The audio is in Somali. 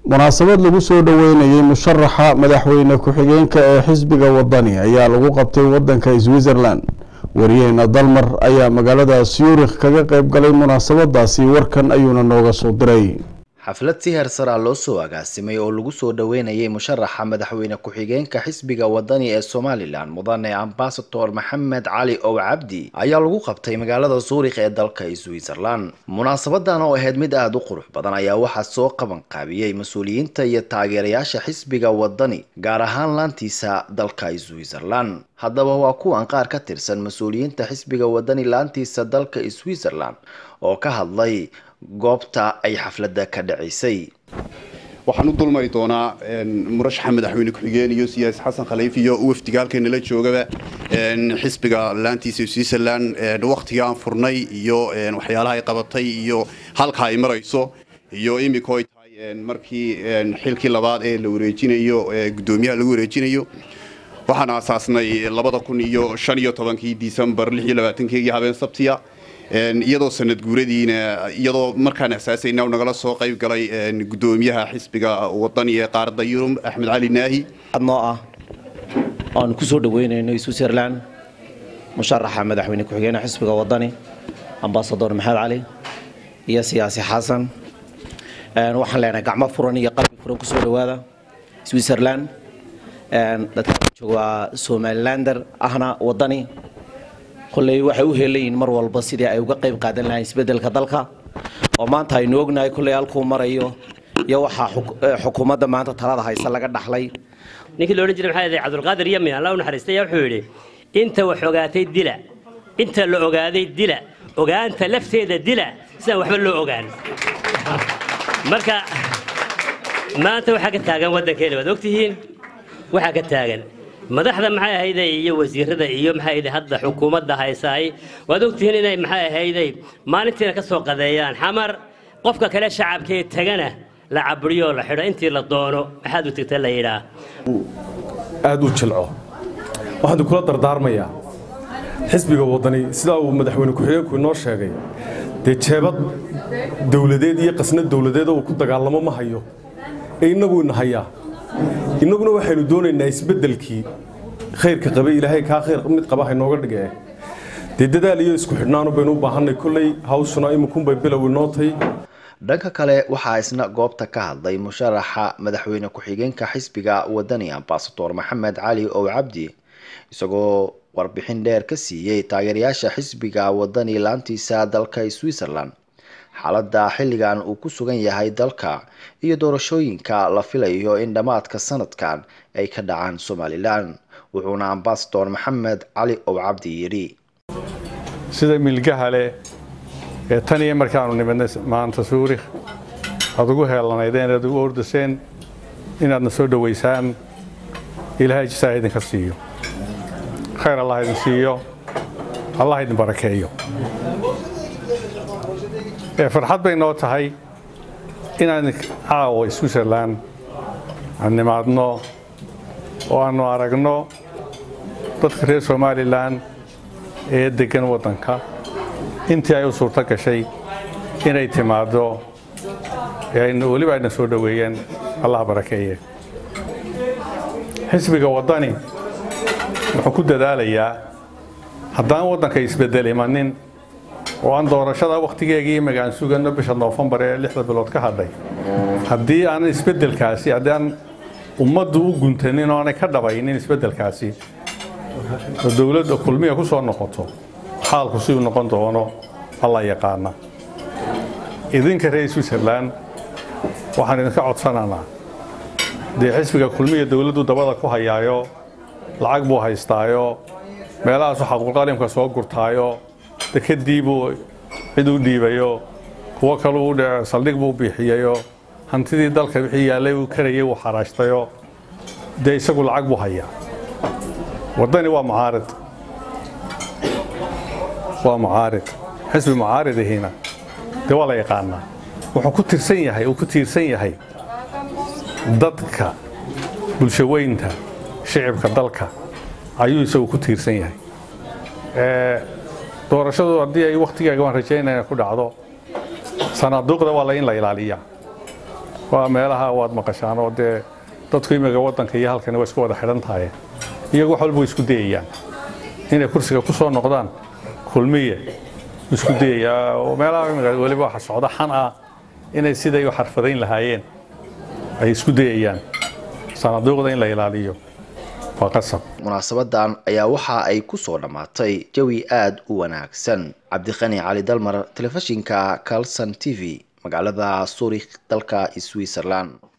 munaasabad lagu soo dhoweynayay musharaxa madaxweyne ku-xigeenka ee xisbiga wadani ayaa lagu qabtay wadanka switzerland wariyaheena dalmar ayaa magaalada syurikh kaga qayb galay munaasabadaasi warkan ayuuna nooga soo diray xaflad si heersaraa loo soo agaasimay oo lagu soo dhoweynayay musharaxa madaxweyne ku-xigeenka xisbiga wadani ee somalilan mudane ambasador maxamed cali ow cabdi ayaa lagu qabtay magaalada suurikh ee dalka switzerland munaasabadan oo ahayd mid aada u qurux badan ayaa waxaa soo qaban qaabiyey mas-uuliyiinta iyo taageerayaasha xisbiga wadani gaar ahaan laantiisa dalka switzerland haddaba waa kuwan qaar ka tirsan mas-uuliyiinta xisbiga wadani laantiisa dalka switzerland oo ka hadlay goobta ay xafladda ka dhacaysay waxaan u dulmari doonaa murashaxa madaxweyne ku-xigeen iyo siyaasi xasan khaliif iyo wafdiga halkeenala joogaba xisbiga laantiisa switzerland wakhtiga aan furnay iyo waxyaalaha ay qabatay iyo halka ay marayso iyo imika ay tahay markii xilkii labaad ee la wareejinayo gudoomiyaha lagu wareejinayo waxaan aasaasnay labada kun iyo shan iyo tobankii disembar lix iyo labaatankeegii habeen sabtiya iyadoo sanad guuradiina iyadoo markaan asaasayna nagala soo qayb galay gudoomiyaha xisbiga wadani ee qaaradda yurub axmed cali naahi noo ah aanu ku soo dhaweynayno switzerland musharaxa madaxweyne ku-xigeenka xisbiga wadani ambasador maxamed cali iyo siyaasi xasan waxaan leenahay gacmo furan iyo qalbi furan kusoo dhawaada switzerland dadka jooga somalilander ahna wadani kolley waxay u helayiin mar walba sidii ay uga qayb qaadan lahayn isbedelka dalka oo maanta aynu ognahay kolley halkuu marayo iyo waxaa xukuumadda maanta talada haysa laga dhaxlay ninkii loodhan jiray maxaa yahay cabdulqaadir yami alla u naxariistay wuxuu yidhi inta wax ogaatay dila inta la ogaaday dila ogaanta lafteeda dila sidaan waxba loo ogaan marka maanta waxaa ka taagan waddankeena waad ogtihiin waxaa ka taagan madaxda maxay ahayday iyo wasiirada iyo maxay ahayday hadda xukuumadda haysaay waad ogtihiin inay maxay ahayday maalintiina ka soo qadeeyaan xamar qofka kale shacabkee tagana la cabriyo la xidho intii la doono maxaad u tagta la yidhaa aad u jilco waxaan kula dardaarmayaa xisbiga wadani sidaa uu madaxweyne ku-xigeenku inoo sheegay dee jeebad dowladeed iyo qasnad dowladeed uu ku dagaalamo ma hayo ee innagu ina hayaa innaguna waxaynu doonaynaa isbeddelkii khayrka qabay ilaahay kaa khayr mid qaba haynooga dhigee dee dadaal iyo isku xidhnaanu baynu u baahannay kolley hawshuna iminkunbay bilow inoo tahay dhanka kale waxaa isna goobta ka hadlay musharaxa madaxweyne ku-xigeenka xisbiga wadani ambasador maxamed cali ow cabdi isagoo warbixin dheer ka siiyey taageerayaasha xisbiga wadani laantiisa dalka switzerland xaaladda xilligan uu ku sugan yahay dalka iyo doorashooyinka la filayo in dhammaadka sanadkan ay ka dhacaan somalilan wuxuuna ambasador maxamed cali ow cabdi yidhi sida milgaha leh ee tan iyo markaanu nimidnay maanta suurikh aad ugu heelanaydeen aad ugu ordaseen inaadna soo dhowaysaan ilaahay jisaa idinka siiyo khayr allah idin siiyo allah idin barakeeyo farxad bay noo tahay inaan caawa switzerland aan nimaadno oo aannu aragno dadka reer somalilan ee deggan waddanka intii ay u suurto gashay inay timaaddo weliba ayna soo dhoweeyeen allah barakeeye xisbiga waddani wuxuu ku dadaalayaa haddaan waddanka isbeddel imanin oo aan doorashada wakhtigeegii imaga aan suganno bisha noofembar ee lixda bilood ka hadhay haddii aanan isbeddelkaasi haddii aan ummaddu u guntanin oo aanay ka dhabaynin isbeddelkaasi oo dowladda kulmiya ku soo noqoto xaalku siduu noqon doono alla yaqaana idinka reer switzerland waxaan idinka codsanaynaa dee xisbiga kulmiya dowladdu dabada ku hayaayo lacag buu haystaayo meelahaasu xaquulqalimka soo gurtaayo dekadii buu cid u dhiibayo kuwo kaleu saldhig buu biixiyayo hantidii dalka wixii yaallay uu karayay uu xaraashtayo dee isagu lacag buu hayaa waddani waa mucaarid waa mucaarid xisbi mucaaridihiina dee waa la yaqaanaa wuxuu ku tirsan yahay uu ku tiirsan yahay dadka bulshaweynta shicibka dalka ayuu isagu ku tiirsan yahay doorashadu haddii ay wakhtigeega waan rajaynaya ku dhacdo sanaaduuqda waa la in la ilaaliyaa waa meelaha waad maqashaan oo dee dadku imiga waddanka iyo halkani waa isku wada xidhan tahay iyagu wax walba way isku dayayaan inay kursiga ku soo noqdaan kulmiye isku dayayaa oo meelaha imiga weliba waxa socda xan ah inay siday u xarfadayn lahaayeen ay isku dayayaan sanaaduuqda in la ilaaliyo waa qasab munaasabadan ayaa waxa ay ku soo dhammaatay jawi aada u wanaagsan cabdiqani cali dalmar telefishinka calson t v magaalada suurikh dalka switzerland